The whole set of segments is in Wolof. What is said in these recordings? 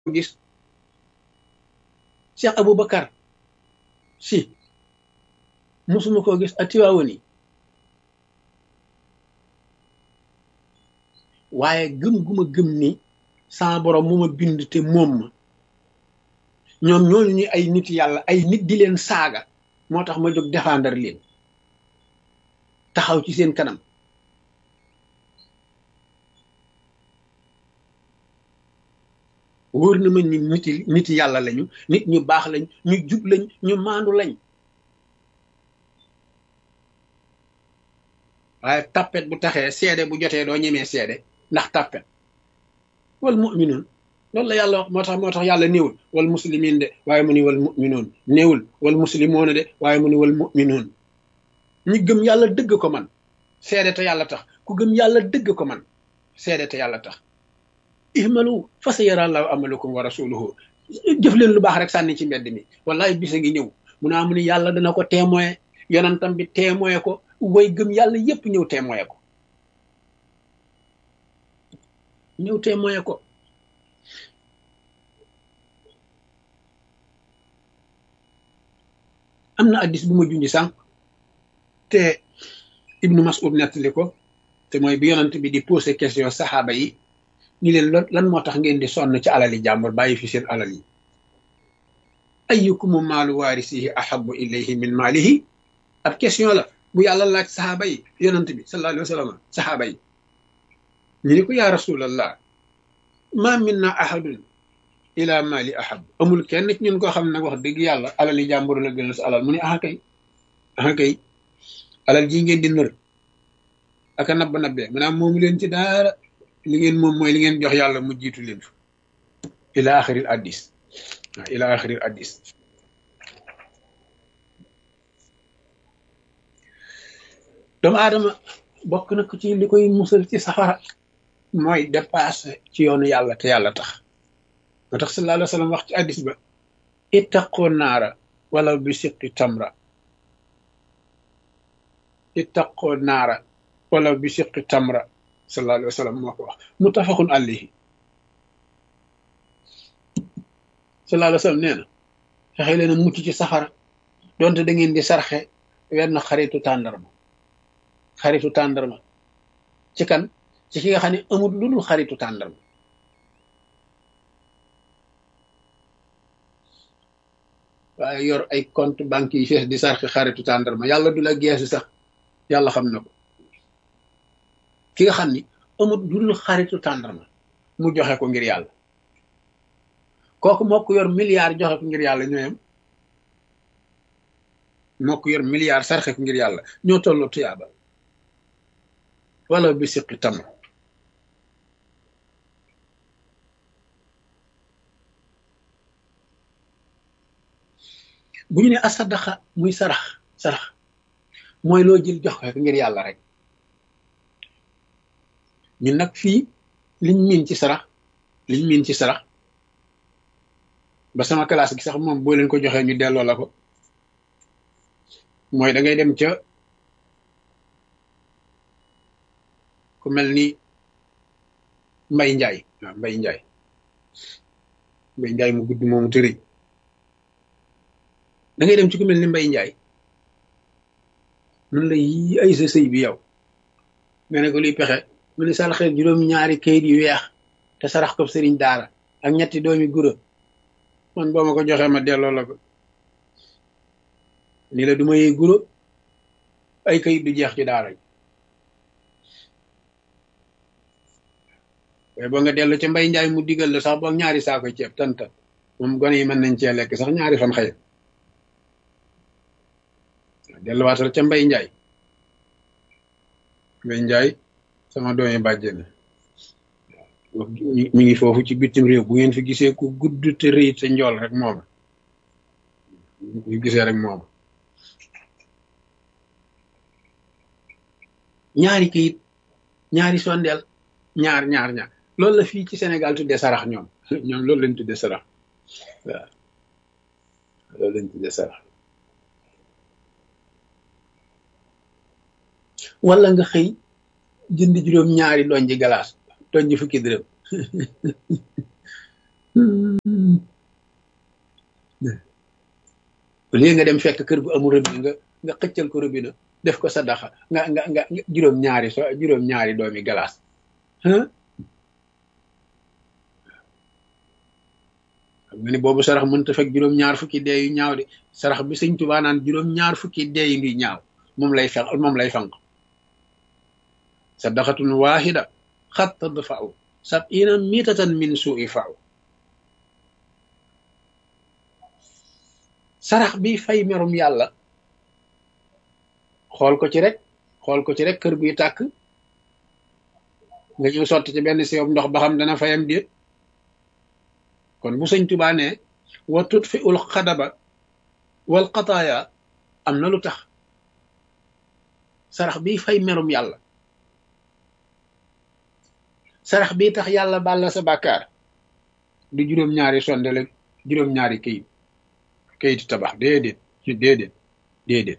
gis Cheikh Aboubacar si musuma koo gis a Tiwaawan yi waaye gëm guma gëm ni sama borom mu ma bind te moom ma ñoom ñooñu ñu ay nit yàlla ay nit di leen saaga moo tax ma jóg défendre leen taxaw ci seen kanam wóor na ma ni niti nit yàlla lañu nit ñu baax lañ ñu jub lañ ñu maandu lañ waaye tappet bu taxee seede bu jotee doo ñemee seede ndax tappet wal mu'minoon loolu la yàlla wax moo tax moo tax yàlla néewul wal muslimin de waaye mu ni wal mu'minoon néewul wal muslimoona de waaye mu ni wal mu'minoon ñi gëm yàlla dëgg ko man seede te yàlla tax ku gëm yàlla dëgg ko man seede te yàlla tax ihmalu fa sa yara allahu amalukum wa rasuluhu jëf leen lu baax rek sànni ci mbedd mi wallahi bisa ngi ñëw mu naa mu ni yàlla dana ko témoin yonantam bi témoin ko way gëm yàlla yépp ñëw témoin ko ñëw témoin ko am na addis bu ma junj sànq te ibnu mas'ud nettali ko te mooy bi yonant bi di posé question saxaaba yi ni leen lan moo tax ngeen di sonn ci alali jàmbur bàyyi fi seen alal yi ayyukumu maalu waarisihi ahabu ilayhi min maalihi ab question la bu yàlla laaj saxaaba yi yonant bi sallallahu alayhi wa sallam saxaaba yi ñu ni ko yaa rasulallah ma minna ahadun ila mali ahab amul kenn ci ñun koo xam ne nag wax dëgg yàlla alali jàmbur la gënal sa alal mu ne aha kay aha kay alal ji ngeen di nër aka nabba nabbee maanaam moomu leen ci daara li ngeen moom mooy li ngeen jox yàlla mu jiitu leen fa ila axiril addis waaw ila axiril addis doomu aadama bokk na ko ci li koy musal ci safara mooy dépassé ci yoonu yàlla te yàlla tax moo tax sallallahu alayhi wa sallam wax ci addis ba ittaqoo naara wala bi siqi tamra ittaqoo naara wala bi siqi tamra sallallahu alayhi wa sallam moo ko wax muttafaqun alayhi sallallahu alayhi wa sallam nee na fexe leen a mucc ci safara donte da ngeen di sarxe wenn xaritu tàndarma xaritu tàndarma ci kan ci ki nga xam ne amul lu dul xaritu tàndarma waaye yor ay compte banque yi fees di sarxe xaritu tàndarma yàlla du la geesu sax yàlla xam na ko ki nga xam ni amul lu dul xaritu tàndarma mu joxe ko ngir yàlla kooku moo ko yor milliard joxe ko ngir yàlla ñooyam moo ko yor milliard sarxe ko ngir yàlla ñoo tolloo tuyaaba wala bi siqi tam bu ñu ne asadaxa muy sarax sarax mooy loo jël jox ko ngir yàlla rek ñun nag fii liñ miin ci sarax liñ miin ci sarax ba sama classe gi sax moom boo leen ko joxee ñu delloo la ko mooy da ngay dem ca ku mel ni mbay njaay waaw mbay njaay mbay njaay mu gudd moomu tëri da ngay dem ci ku mel ni mbay njaay mun la yi ay sa sëy bi yow nga ne ko luy pexe mu ne saraxe juróom ñaari kayit yu weex te sarax ko sëriñ daara ak ñetti doomi gura man boo ma ko joxee ma delloo la ko ni la du ma yee guro ay kayit du jeex ci daara ji waaye boo nga dellu ca mbay njaay mu digal la sax boog ñaari saako ceeb tanta moom gone yi mën nañ cee lekk sax ñaari fan xëy delluwaatal ca mbay njaay mbay njaay sama doomi bàjjen mi ngi foofu ci bitim réew bu ngeen fi gisee ku gudd te rëy te njool rek mooma ñu gisee rek mooma ñaari kayit ñaari sondeel ñaar ñaar ñaar loolu la fii ci Sénégal tuddee sarax ñoom ñoom loolu lañ tuddee sarax waaw loolu lañ tuddee sarax wala nga xëy jënd juróom ñaari doñ ji galaas doñ ji fukki dërëm léegi nga dem fekk kër gu amul robinet nga nga xëccal ko robinet def ko sadaxa nga nga nga juróom ñaari so juróom ñaari doomi galaas xam nga ni boobu sarax mënta fekk juróom ñaar fukki dee yu ñaaw de sarax bi sëñ Tuubaa naan juróom ñaar fukki dee yu ngi ñaaw moom lay fenq moom lay fanq sadaxatun waahida xat tadfa'u sab'ina mitatan min su'i fa'u sarax bi fay merum yàlla xool ko ci rek xool ko ci rek kër guy tàkk nga ñëw sotti ci benn siyob ndox ba xam dana fayam déet kon bu sëñ Tuubaa ne wa tutfi ul xadaba wal xataaya am na lu tax sarax bi fay merum yàlla sarax bi tax yàlla baal la sa bàkkaar du juróom-ñaari sondele juróom-ñaari këyit këyitu tabax déedéet ci déedéet déedéet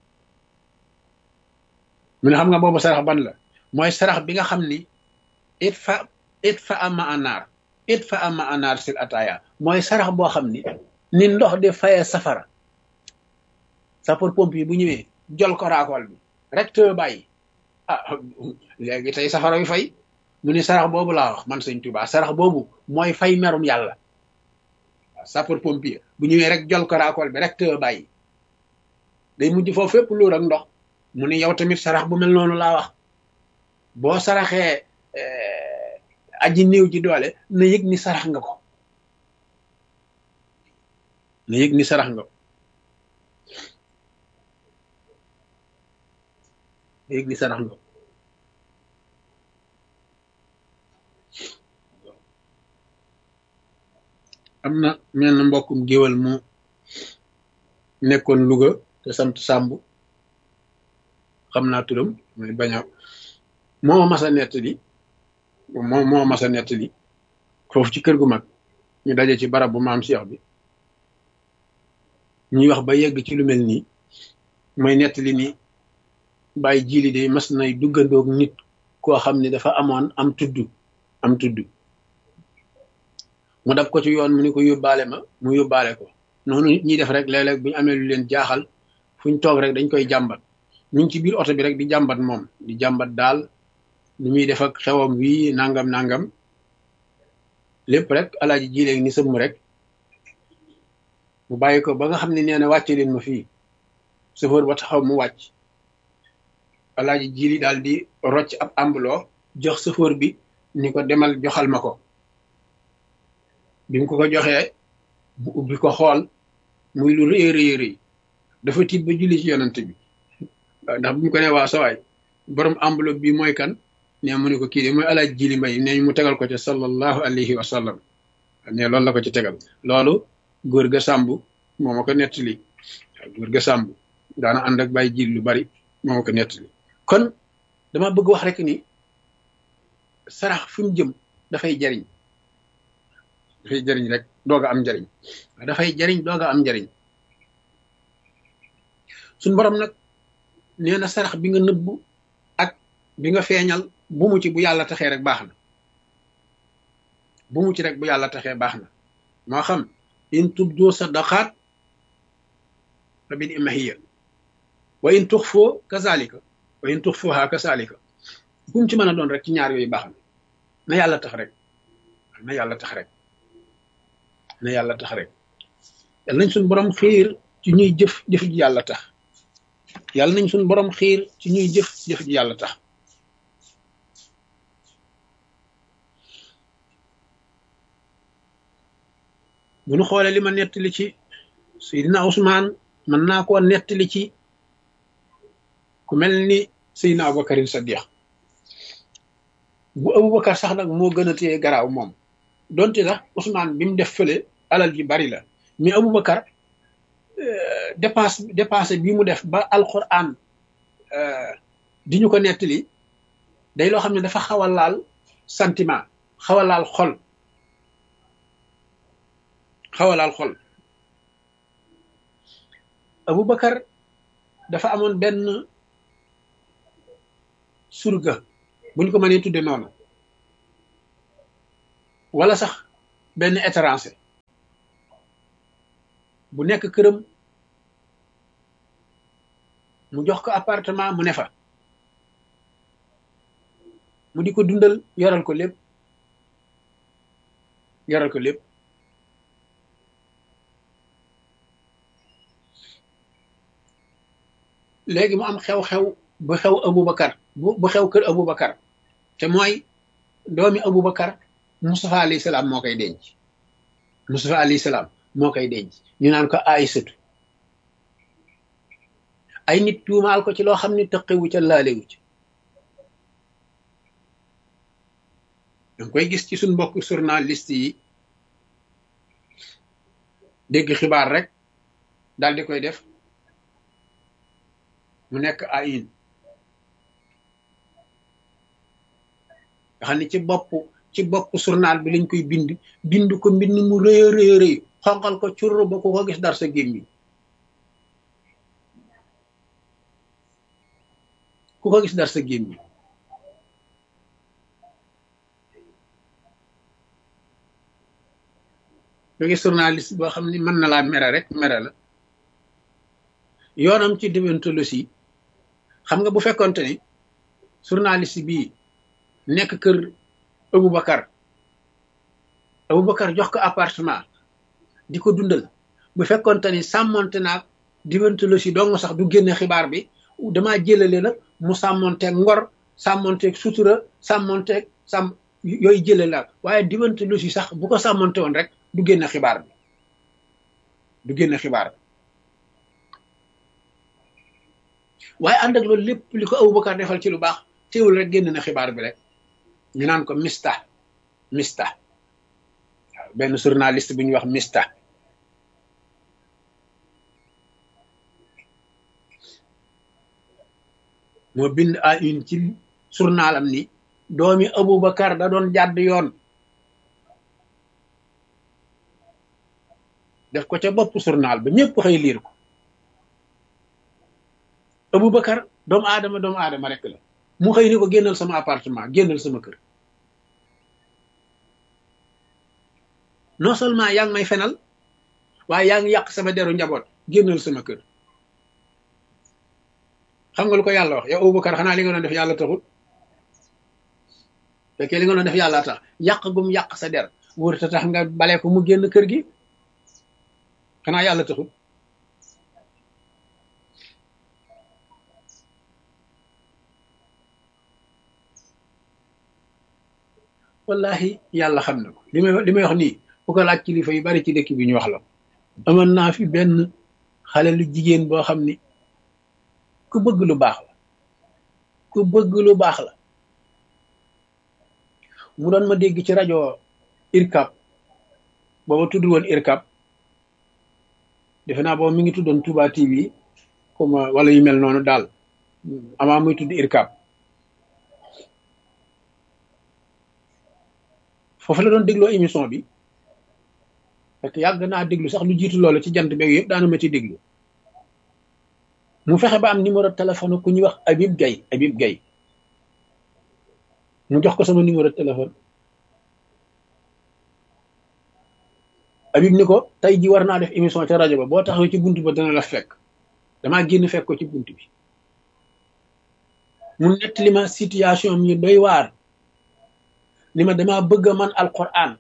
mu ne xam nga boobu sarax ban la mooy sarax bi nga xam ni it fa it fa ama anaar it fa ama anaar sil ataaya mooy sarax boo xam ni ni ndox di fayee safara sapeur pompier bu ñëwee jol ko raakool bi rek te bàyyi ah léegi tey safara wi fay mu ni sarax boobu laa wax man sëñ Tuubaa sarax boobu mooy fay merum yàlla waaw sapeur pompier bu ñëwee rek jol ko raakool bi rek te bàyyi day mujj foofu fépp luur ak ndox mu ni yow tamit sarax bu mel noonu laa wax boo saraxee aji néew ji doole na yëg ni sarax nga ko na yëg ni sarax nga ko na yëg ni sarax nga ko am na mel na mbokkum géwal mu nekkoon Louga te sant Sàmb xam naa turam mooy bañ a moo mas a nettali moo moo mas a nettali foofu ci kër gu mag ñu daje ci barab bu maam Cheikh bi ñuy wax ba yegg ci lu mel nii mooy nettali ni bàyyi jiili de mas nay duggandoog nit koo xam ne dafa amoon am tudd am tudd mu dab ko ci yoon mu ni ko yóbbaale ma mu yóbbaale ko noonu nit ñi def rek léeg-léeg bu ñu amee lu leen jaaxal fu ñu toog rek dañ koy jàmbat ñu ngi ci biir oto bi rek di jàmbat moom di jàmbat daal ni muy def ak xewam wii nangam nangam lépp rek alaaji jileeg ni sëmm rek mu bàyyi ko ba nga xam ne nee na wàcce leen ma fii chauffeur ba taxaw mu wàcc alaaji jili daal di rocc ab ambuloo jox chauffeur bi ni ko demal joxal ma ko bi mu ko ko joxee mu ubbi ko xool muy lu rëy rëy rëy dafa tiit ba julli ci yonant bi ndax bu ñu ko nee waa sawaay borom enveloppe bi mooy kan ne mu ne ko kii de mooy alaaj jili mbay ne mu tegal ko ci sallallahu alayhi wa sallam ne loolu la ko ci tegal loolu góor ga sàmb moo ma ko nettali góor ga sàmb daana ànd ak bàyyi jil lu bari moo ma ko nettali kon dama bëgg wax rek ni sarax fi mu jëm dafay jariñ dafay jariñ rek dooga am njariñ dafay jariñ dooga am njariñ suñ borom nag nee na sarax bi nga nëbbu ak bi nga feeñal bu mu ci bu yàlla taxee rek baax na bu mu ci rek bu yàlla taxee baax na moo xam in tubdu sadaqaat fa bi ni'mahiya wa in tuxfoo kazalika wa in tuxfuha kazalika bu mu ci mën a doon rek ci ñaar yooyu baax na na yàlla tax rek na yàlla tax rek na yàlla tax rek yàlla nañ suñ borom xiir ci ñuy jëf jëf ji yàlla tax yàlla nañ suñ borom xiir ci ñuy jëf jëf ji yàlla tax bu nu xoolee li ma nettali ci Seydina Ousmane mën naa koo nettali ci ku mel ni Seydina Aboubacarin Sadiq bu Aboubacar sax nag moo gën a téye garaaw moom donte sax Ousmane bi mu def fële alal ji bari la mais Aboubacar dépense dépense bi mu def ba alquran di ñu ko nettali day loo xam ne dafa xaw a laal sentiment xaw a laal xol xaw a laal xol Aboubacar dafa amoon benn surga buñ ko mënee tudde noonu wala sax benn étranger bu nekk këram mu jox ko appartement mu ne fa mu di ko dundal yoral ko lépp yoral ko lépp léegi mu am xew-xew bu xew Aboubacar bu bu xew kër Aboubacar te mooy doomi Aboubacar Moustapha alayhi salaam moo koy denc Moustapha alayhi salaam moo koy denc ñu naan ko Aysatu ay nit tuumaal ko ci loo xam ne tëqewu ca laalewu ci danga koy gis ci suñ mbokk journaliste yi dégg xibaar rek daal di koy def mu nekk à une nga xam ne ci bopp ci bopp journal bi lañ koy bind bind ko mbind mu rëy a rëy rëy xonqal ko curr ba ku ko gis dar sa gémmiñ ku ko gis dar sa gémmiñ nga gis journaliste boo xam ne mën na laa mere rek mere la yoonam ci déontologie xam nga bu fekkonte ni journaliste bii nekk kër Aboubacar Aboubacar jox ko appartement di ko dundal bu fekkonte ni sàmmonte naag déontologie dong sax du génne xibaar bi damaa jëlale nag mu sàmmonteeg ngor sàmmonteeg sutura sàmmonteeg sàmm yooyu jëlale la waaye déontologie sax bu ko sàmmonte woon rek du génne xibaar bi du génne xibaar bi waaye ànd ak loolu lépp li ko Aboubacar defal ci lu baax teewul rek génn na xibaar bi rek ñu naan ko mista mista waaw benn journaliste bu ñuy wax mista moo bind à une ci journalam ni doomi Aboubacar da doon jàdd yoon def ko ca bopp journal ba ñëpp xëy liir ko Aboubacar doomu aadama doomu aadama rek la mu xëy ni ko génnal sama appartement génnal sama kër non seulement yaa ngi may fenal waaye yaa ngi yàq sama deru njaboot génnal sama kër xam nga lu ko yàlla wax yow Aboubacar xanaa li nga doon def yàlla taxul fekkee li nga doon def yàlla tax yàq gum yàq sa der wër ta tax nga bale ko mu génn kër gi xanaa yàlla taxul wallahi yàlla xam na ko li may li may wax nii bu ko laaj kilifa yu bari ci dëkk bi ñu wax la amoon naa fi benn xale lu jigéen boo xam ni ku bëgg lu baax la ku bëgg lu baax la mu doon ma dégg ci rajo irkab booba tudd woon irkab defe naa booba mi ngi tuddoon Touba TV comme wala yu mel noonu daal amaa muy tudd irkab foofu la doon dégloo émission bi parce que yàgg naa déglu sax lu jiitu loolu ci jant beeg yëpp daana ma ci déglu mu fexe ba am numéro téléphone ku ñuy wax Habib Gaye Habib Gaye mu jox ko sama numéro téléphone Habib ni ko tey ji war naa def émission ca rajo ba boo taxawee ci bunt ba dana la fekk damaa génn fekk ko ci bunt bi mu nettali ma situation mi doy waar ni ma damaa bëgg a man alquran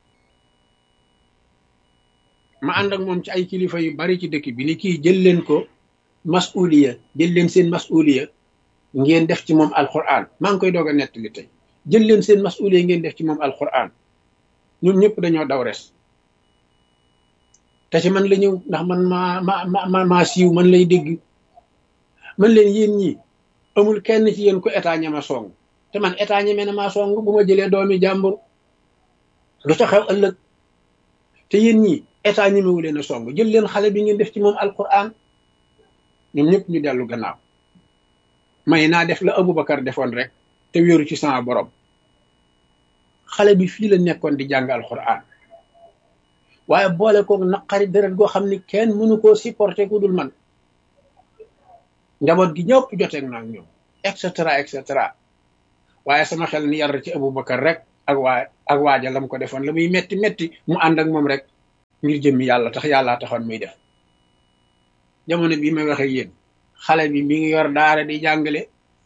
ma ànd ak moom ci ay kilifa yu bari ci dëkk bi ni kii jël leen ko masuliya jël leen seen masuliya ngeen def ci moom alquran maa ngi koy doog a nettali tey jël leen seen masuliya ngeen def ci moom alquran ñoom ñëpp dañoo daw res te ci man la ñëw ndax man maa ma ma maa siiw man lay dégg man leen yéen ñi amul kenn ci yéen ko état ñama song te man état ñeme na maa song bu ma jëlee doomi jàmbur lu ca xew ëllëg te yéen ñi état ñemewu leen a song jël leen xale bi ngeen def ci moom alquran ñoom ñëpp ñu dellu gannaaw may naa def la Aboubacar defoon rek te wéeru ci sama borom xale bi fii la nekkoon di jàng alquran waaye boole koog naqari deret goo xam ni kenn mënu koo supporter ku dul man njaboot gi ñëpp joteeg naa ak ñoom et cetera et cetera waaye sama xel ni yar ci Aboubacar rek ak waa ak waaja lam ko defoon la muy metti metti mu ànd ak moom rek ngir jëmmi yàlla tax yàllaa taxoon muy def jamono bii may waxe yéen xale bi mi ngi yor daara di jàngale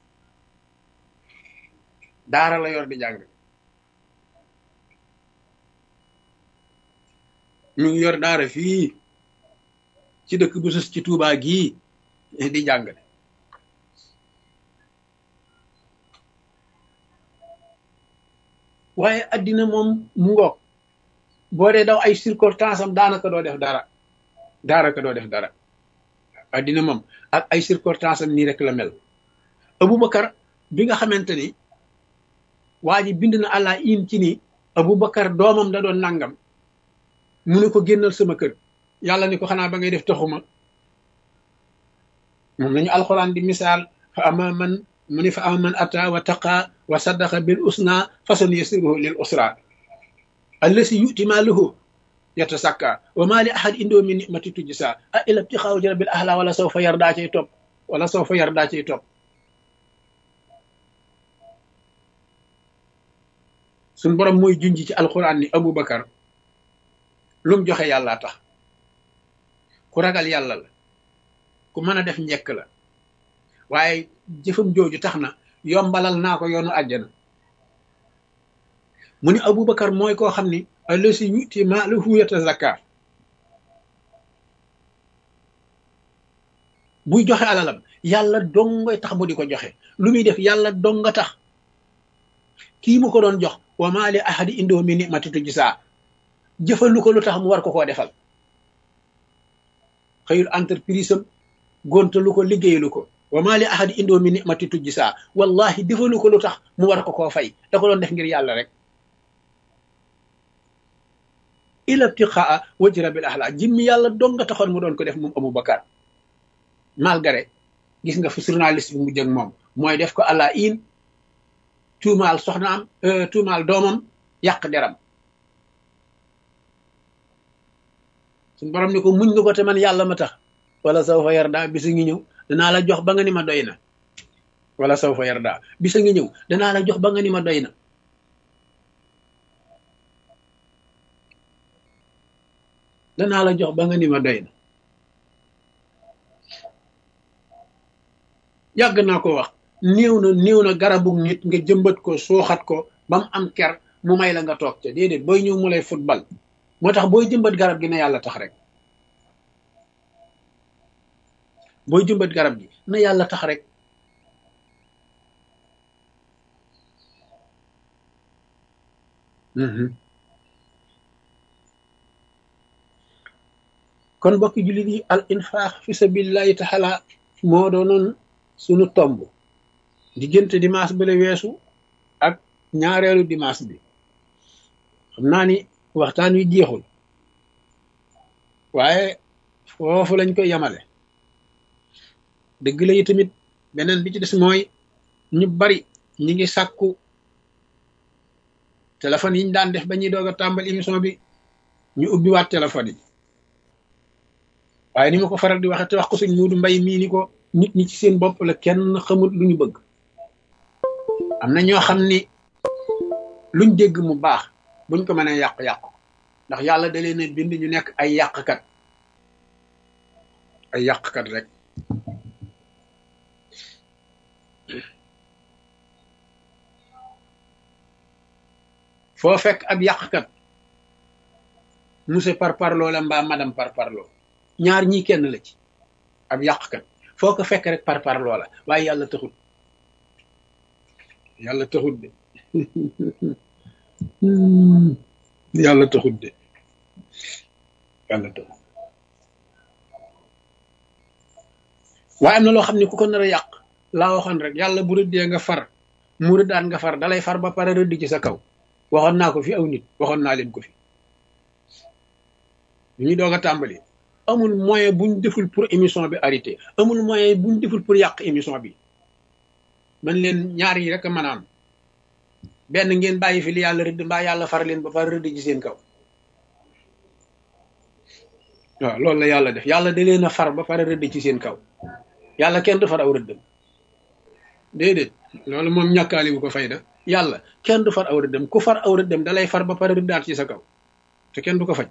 daara la yor di jàngale mi ngi yor daara fii ci dëkk bu sus ci Tuubaa gii di jàngale waaye addina moom mu ngoog boo dee daw ay circonstance am daanaka doo def dara daanaka doo def dara addina moom ak ay circonstance am nii rek la mel Aboubacar bi nga xamante ni waa ji bind na àlla in ci ni Aboubacar doomam da doon nangam mu ne ko génnal sama kër yàlla ni ko xanaa ba ngay def taxuma moom lañu alxuraan di misaal fa ama man mu ni fa ama man ata wa taqa wa saddaqa bil usna fasan yasiruhu lil usra allasi yuti maaluhu yatasakka wa ma li ahad indoo min nimati tujsa a ila ibtixaaw rabbil ahla wala saw fa yardaa cay topp wala saw fa yardaa cay topp suñ borom mooy junj ci alxuraan ni Aboubacar lu mu joxe yàlla tax ku ragal yàlla la ku mën a def njekk la waaye jëfam jooju tax na yombalal naa ko yoonu àjjana mu ni Aboubacar mooy koo xam ni allasi yuti maalahu yatazakka buy joxe alalam yàlla dongoy tax mu di ko joxe lu muy def yàlla donga tax kii mu ko doon jox wa maa li ahadi indoo mi nimati tujsaa jëfalu ko lu tax mu war ko koo defal xëyul entreprise am gontalu ko liggéeyalu ko wa maa li ahadi indoo mi nimati tujsaa wallahi defalu ko lu tax mu war ko koo fay da ko doon def ngir yàlla rek ila ibtiqaa wajhi rabbil ahla jimmi yàlla dong nga taxoon mu doon ko def moom Aboubacar malgré gis nga fi journaliste bi mu jëg moom mooy def ko àlla in tuumaal soxnaam tuumaal doomam yàq deram suñ borom ni ko muñ nga ko te man yàlla ma tax wala saw fa yarda bisa ngi ñëw danaa la jox ba nga ni ma doy na wala saw fa yarda bisa ngi ñëw danaa la jox ba nga ni ma doy na danaa la jox ba nga ni ma doy na yàgg naa ko wax néew na néew na garabu nit nga jëmbat ko suuxat ko ba mu am ker mu may la nga toog ca déedéet booy ñëw mu lay football moo tax booy jëmbat garab gi na yàlla tax rek booy jëmbat garab gi na yàlla tax rek kon bokki jullit yi al infaax fi sabilillahi taala moo doonoon sunu tomb diggante dimanche bi la weesu ak ñaareelu dimanche bi xam naa ni waxtaan wi jeexul waaye foofu lañ koy yamale dëgg la yi tamit beneen bi ci des mooy ñu bari ñi ngi sàkku téléphone yi ñu daan def ba ñuy doog a tàmbali émission bi ñu ubbi waat téléphone yi waaye ni ma ko faral di waxe te wax ko suñ muudu mbay mii ni ko nit ñi ci seen bopp la kenn xamul lu ñu bëgg am na ñoo xam ni luñ dégg mu baax buñ ko mënee yàq-yàq ndax yàlla da leen a bind ñu nekk ay yàqkat ay yàqkat rek foo fekk ab yàqkat monsieur par parloo la mbaa madame par parloo ñaar ñii kenn la ci ab yàqkat foo ko fekk rek par parloo la waaye yàlla taxut yàlla taxut de yàlla taxut de yàlla taxut waaye am na loo xam ne ku ko nar a yàq laa waxoon rek yàlla bu rëddee nga far mu rëddaan nga far dalay far ba pare rëdd ci sa kaw waxoon naa ko fi aw nit waxoon naa leen ko fi ñu doog a tàmbali amul moyen buñ deful pour émission bi arrêté amul moyen buñ deful pour yàq émission bi man leen ñaar yi rek a mën a am benn ngeen bàyyi fi li yàlla rëdd mbaa yàlla far leen ba pare rëdd ci seen kaw waaw loolu la yàlla def yàlla da leen a far ba pare rëdd ci seen kaw yàlla kenn du far aw rëddam déedéet loolu moom ñàkkaali bu ko fayda yàlla kenn du far aw rëddam ku far aw rëddam da lay far ba pare rëddaat ci sa kaw te kenn du ko faj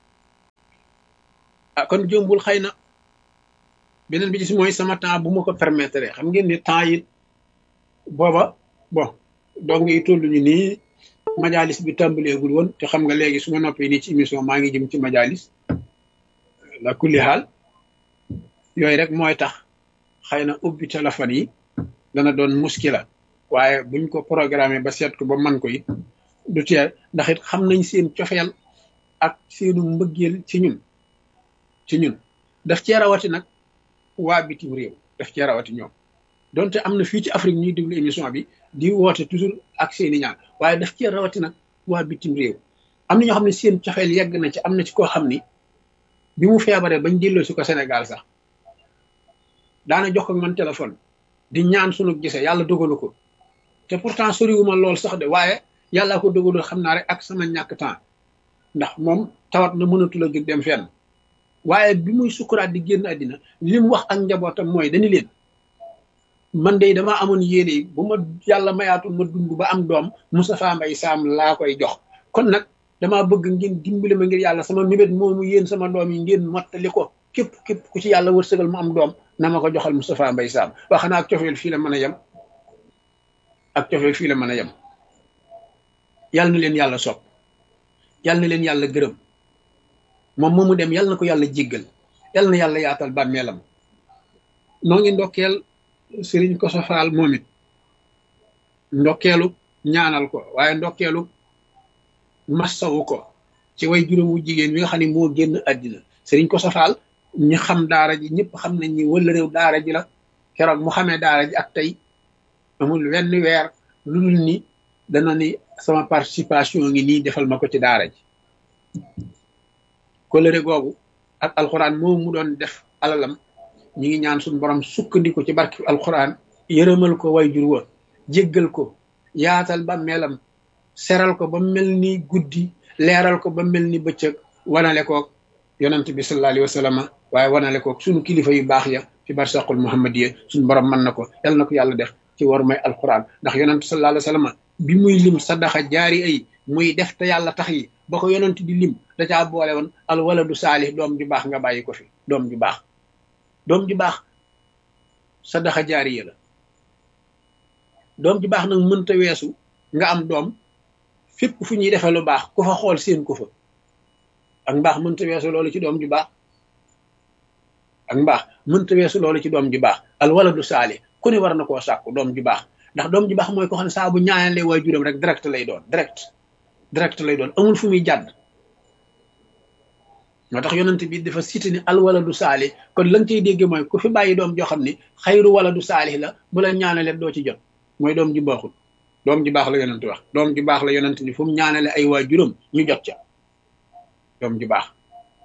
ah kon jombul xëy na beneen bi ci mooy sama temps bu ma ko permettre xam ngeen ni temps yi booba bon donc yi toll ñu nii majalis bi tàmbaleegul woon te xam nga léegi su ma noppee nii ci émission maa ngi jëm ci majalis la kulli xaal yooyu rek mooy tax xëy na ubbi téléphone yi dana doon muskila waaye buñ ko programmé ba seet ko ba man ko it du teel ndax it xam nañ seen cofeel ak seenu mbëggeel ci ñun ci ñun daf cee rawati nag waa bitim réew daf cee rawati ñoom donte am na fii ci Afrique ñuy déglu émission bi di woote toujours ak seeni ñaan waaye daf cee rawati nag waa bitim réew am na ñoo xam ne seen cofeel yegg na ci am na ci koo xam ni bi mu feebaree bañ delloo si ko Sénégal sax daana jox ko man téléphone di ñaan sunu gisee yàlla dogalu ko te pourtant soriwuma lool sax de waaye yàllaa ko dogalul xam naa rek ak sama ñàkk temps ndax moom tawat na mënatul a jóg dem fenn waaye bi muy sukkuraat di génn àddina li mu wax ak njabootam mooy dañu leen man de damaa amoon yéene bu ma yàlla mayaatul ma dund ba am doom Moustapha Mbaye Sam laa koy jox kon nag damaa bëgg ngeen dimbali ma ngir yàlla sama mébét moomu yéen sama doom yi ngeen mottali ko képp képp ku ci yàlla wërsëgal mu am doom na ma ko joxal Moustapha Mbaye Sam wax xanaa ak cofeel fii la mën a yem ak cofeel fii la mën a yem yàlla na leen yàlla sopp yàlla na leen yàlla gërëm moom moomu dem yàlla na ko yàlla jéggal yàlla na yàlla yaatal bàmmeelam noo ngi ndokkeel sëriñ ko sofaal moom it ndokkeelu ñaanal ko waaye ndokkeelu massawu ko ci way juróomu jigéen wi nga xam ne moo génn àddina sëriñ ko sofaal ñi xam daara ji ñëpp xam nañ ni wala réew daara ji la keroog mu xamee daara ji ak tey amul wenn weer lu dul ni dana ni sama participation ngi nii defal ma ko ci daara ji kolëre googu ak alxuraan moom mu doon def alalam ñi ngi ñaan suñu borom sukkandiku ci barki alxuraan yërëmal ko way jur wa jéggal ko yaatal ba melam seral ko ba mel ni guddi leeral ko ba mel ni bëccëg wanale koog yonent bi sallallahu alayhi wa sallam waaye wanale koog suñu kilifa yu baax ya fi barsaqul muhammadiya suñu borom mën na ko yal na ko yàlla def ci war may alxuraan ndax yonent sallallahu alayhi wa sallam bi muy lim sadaxa jaari ay muy def te yàlla tax yi ba ko yonent di lim da caa boole woon al waladu saalih doom ju baax nga bàyyi ko fi doom ju baax doom ju baax sadaxa jaariya la doom ju baax nag mënta weesu nga am doom fépp fu ñuy defee lu baax ku fa xool seen ko fa ak mbaax mënta weesu loolu ci doom ju baax ak mbaax mënta weesu loolu ci doom ju baax al waladu saalih ku ne war na koo sàkku doom ju baax ndax doom ju baax mooy ko xam ne saa bu ñaanalee waajuram rek direct lay doon direct direct lay doon amul fu muy jàdd moo tax yonent bi dafa cité ni al waladu saalih kon la nga ciy dégge mooy ku fi bàyyi doom joo xam ni xayru waladu saalih la bu la ñaanalee doo ci jot mooy doom ju baaxul doom ju baax la yonent wax doom ju baax la yonent ni fu mu ñaanale ay waajuram ñu jot ca doom ju baax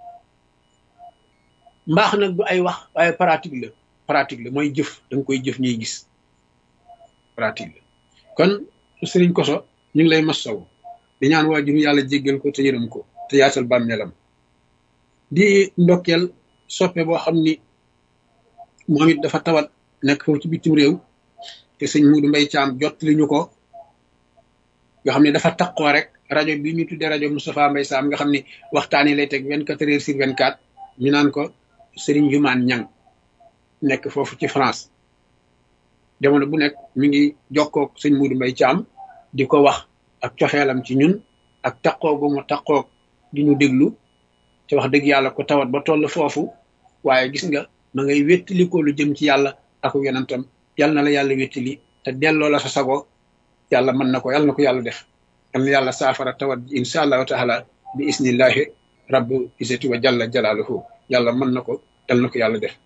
mbaax nag du ay wax waaye pratique la pratique la mooy jëf da nga koy jëf ñuy gis pratique la kon sëriñ koso ñu ngi lay massaw di ñaan waajur yàlla jéggal ko te yërëm ko te yaatal bàmmeelam di ndokkeel soppe boo xam ni moom it dafa tawat nekk foofu ci bitim réew te sëñ Muudu Mbay Caam jot li ñu ko nga xam ne dafa taqoo rek rajo bi ñu tuddee rajo Moustapha Mbay Saam nga xam ni waxtaan yi lay teg vingt quatre heures sur vingt quatre ñu naan ko sëriñ Jumaan Ñang nekk foofu ci France jamono bu nekk mi ngi jokkoog sëñ Muudu Mbay Caam di ko wax ak coxeelam ci ñun ak taqoo gu mu taqoog di ñu déglu te wax dëgg yàlla ko tawat ba toll foofu waaye gis nga ma ngay wéttali ko lu jëm ci yàlla ak yonentam yal na la yàlla wéttali te delloo la sa sago yàlla mën na ko yàlla na ko yàlla def yal na yàlla saafara tawat ji insha allahu taala bi isnillahi rabbu isati wa jalla jalaaluhu yàlla mën na ko yal na ko yàlla def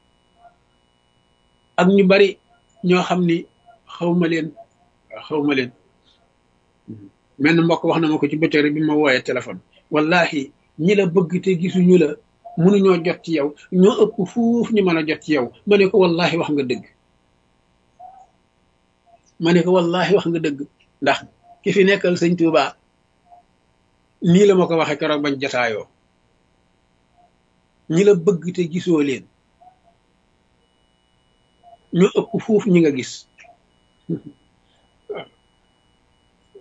ak ñu bari ñoo xam ni xawma leen xawma leen menn mbokk wax na ma ko ci bëccëg rek bi ma wooyee téléphone wallahi ñi la bëgg te gisuñu la mënuñoo jot ci yow ñoo ëpp fuuf ñu mën a jot ci yow ma ne ko wallahi wax nga dëgg ma ne ko wallahi wax nga dëgg ndax ki fi nekkal sëñ Tuuba nii la ma ko waxee keroog bañ jataayoo ñi la bëgg te gisoo leen ñoo ëpp fuuf ñi nga gis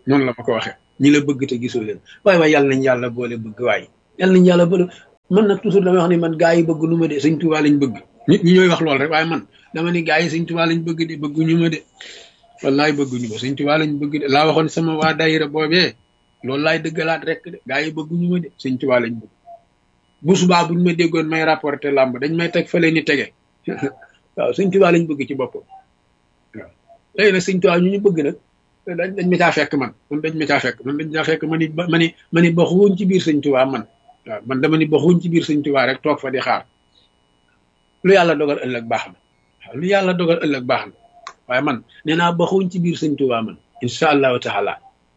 noonu la ma ko waxee ñi la bëgg te gisoo leen waaye waaye yàlla nañ yàlla boole bëgg waaye yàlla nañ yàlla boole man nag toujours damay wax ni man gaa yi bëgg nu ma de sëñ Tuubaa lañ bëgg nit ñi ñooy wax lool rek waaye man dama ni gaa yi sëñ Tuubaa lañ bëgg de bëgguñu ma de wallaay bëgguñu ma sëñ Tuubaa lañ bëgg de laa waxoon sama waa daayira boobee loolu laay dëggalaat rek de gaa yi bëgguñu ma de sëñ Tuubaa lañ bëgg bu subaa buñ ma déggoon may rapporté làmb dañ may teg fële ni tege waaw sëñ Tuubaa lañ bëgg ci boppam waaw léegi nag sëñ Tuubaa ñu ñu bëgg nag dañ dañ ma caa fekk man man dañ ma caa fekk man dañ caa fekk ma ni ma ni ma ni baxuwoon ci biir sëñ Tuubaa man waaw man dama ni baxuwoon ci biir sëñ Tuubaa rek toog fa di xaar lu yàlla dogal ëllëg baax na waaw lu yàlla dogal ëllëg baax na waaye man nee naa baxuwoon ci biir sëñ Tuubaa man incha allahu taala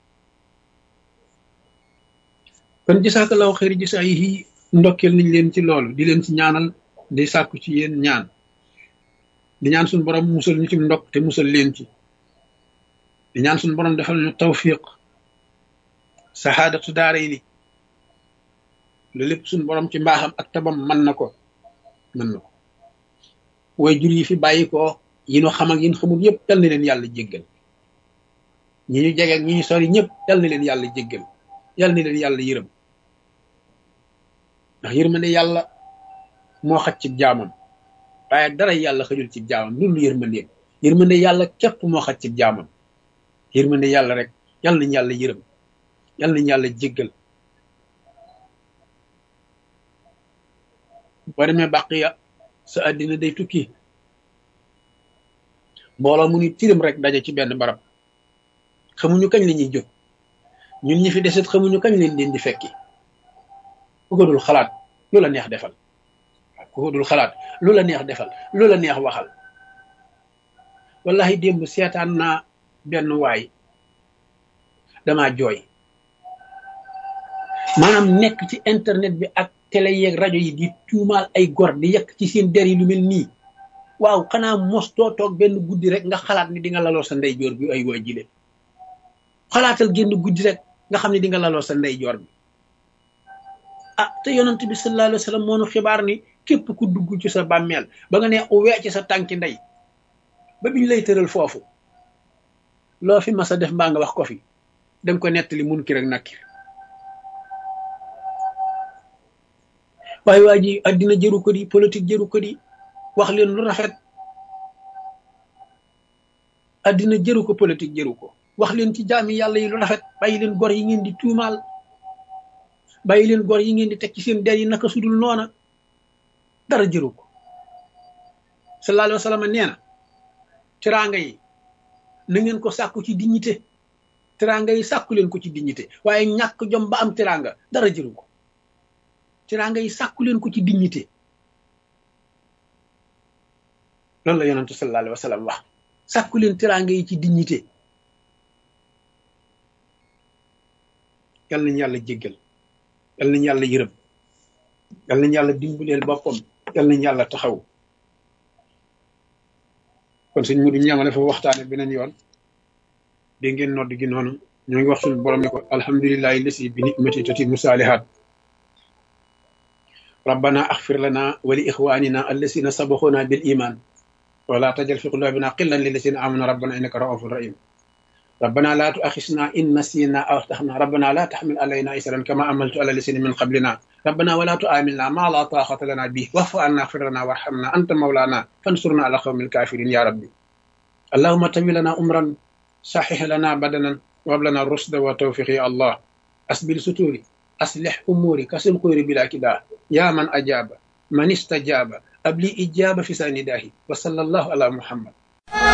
kon jasaakallaahu xëyri jasaa yi ndokkeel nañ leen ci loolu di leen ci ñaanal di sàkku ci yéen ñaan di ñaan suñu borom musal ñu ci ndokk te musal leen ci di ñaan suñu borom defal ñu tawfiq saxaadatu daara yi ni lu lépp suñu borom ci mbaaxam ak tabam mën na ko mën na ko way jur yi fi bàyyi ko yi ñu xam ak yi ñu xamul yëpp yal na leen yàlla jéggal ñi ñu jege ak ñi ñu sori ñëpp yal na leen yàlla jéggal yal na leen yàlla yërëm ndax yërmande yàlla moo xaj ci jaamam waaye dara yàlla xajul ci jaamam loolu yërmandeem yërmande yàlla képp moo xaj ci jaamam yërmande yàlla rek yal nañ yàlla yërëm yal nañ yàlla jéggal boo demee bàqiya sa àddina day tukki mbooloo mu ni tirim rek daje ci benn barab xamuñu kañ la ñuy jóg ñun ñi fi desit xamuñu kañ leen leen di fekki ku ko dul xalaat lu la neex defal ku ko dul xalaat lu la neex defal lu la neex waxal wallahi démb seetaan naa benn waay damaa jooy maanaam nekk ci internet bi ak télé yeeg rajo yi di tuumaal ay gor di yekk ci seen der yi lu mel nii waaw xanaa mos doo toog benn guddi rek nga xalaat ni di nga laloo sa ndeyjoor bi ay waay jile xalaatal génn guddi rek nga xam ne di nga laloo sa ndeyjoor bi ah te yonent bi sallallahu alayhi wa sallam moo nu xibaar ni képp ku dugg ci sa bàmmeel ba nga ne uwee ci sa tànki ndey ba biñ lay tëral foofu loo fi mas a def mbaa nga wax ko fi danga ko nettali mun ki rek nakkir waaye waa ji addina jëru ko di politique jëru ko di wax leen lu rafet addina jëru ko politique jëru ko wax leen ci jaami yàlla yi lu rafet bàyyi leen gor yi ngeen di tuumaal bàyyi leen gor yi ngeen di teg ci seen der yi naka sudul noona dara jëru ko sallallahu alayhi wa sallam nee na teraanga yi na ngeen ko sàkku ci dignité teraanga yi sàkku leen ko ci dignité waaye ñàkk jom ba am teraanga dara jëru ko teraanga yi sàkku leen ko ci dignité loolu la yonentu sallallahu alayhi wa sallam wax sàkku leen teraanga yi ci dignité yal nañu yàlla jéggal yal nañu yàlla yërëm yal nañu yàlla dimbaleel boppam yal nañu yàlla taxaw kon sëñ Mudu ñamale fa waxtaane beneen yoon dégg ngeen nodd gi noonu ñoo ngi wax suñu borom ne ko alhamdulillahi lasi bi nicmati tatimu saalihaat rabbana axfir lana wa li ixwanina allasina sabaxuna bil iman wala tajal fi qulubina qillan lillasina amanu rabbana innaka raufun rahim ربنا لا تؤاخذنا إن نسينا أو أخطأنا ربنا لا تحمل علينا إسرا كما عملت على الذين من قبلنا ربنا ولا تؤاملنا ما لا طاقة لنا به واعف عنا اغفر لنا وارحمنا أنت مولانا فانصرنا على قوم الكافرين يا ربي اللهم تم لنا أمرا صحح لنا بدنا وهب لنا الرشد والتوفيق يا الله أسبل ستوري أصلح أموري كسل قير بلا كدا يا من أجاب من استجاب أبلي إجابة في سنداه وصلى الله على محمد